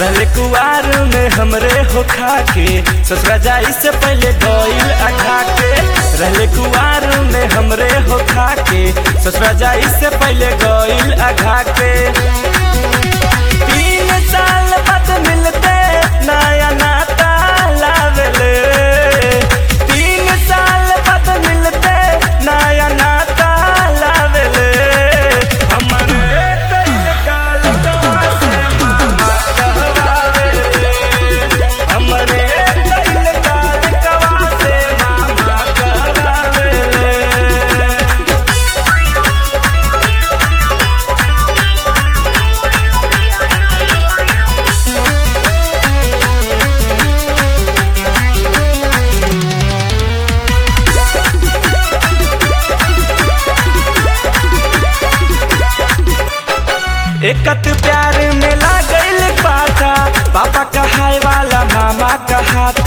रहले कुआर में हमरे हो खाके ससुरा जाई से पहले गईल अघा के रहले कुआर में हमरे हो खाके ससुरा जाई से पहले गईल अघा के तीन साल बाद मिलते नया नाता लावेले तीन साल बाद मिलते नया नाता लावेले हमरे कइल काल कवा से मामा कहवावेले हमरे कइल काल कवा से मामा कहवावेले एकत प्यार में लागल पाता पापा कहाय वाला मामा कहाता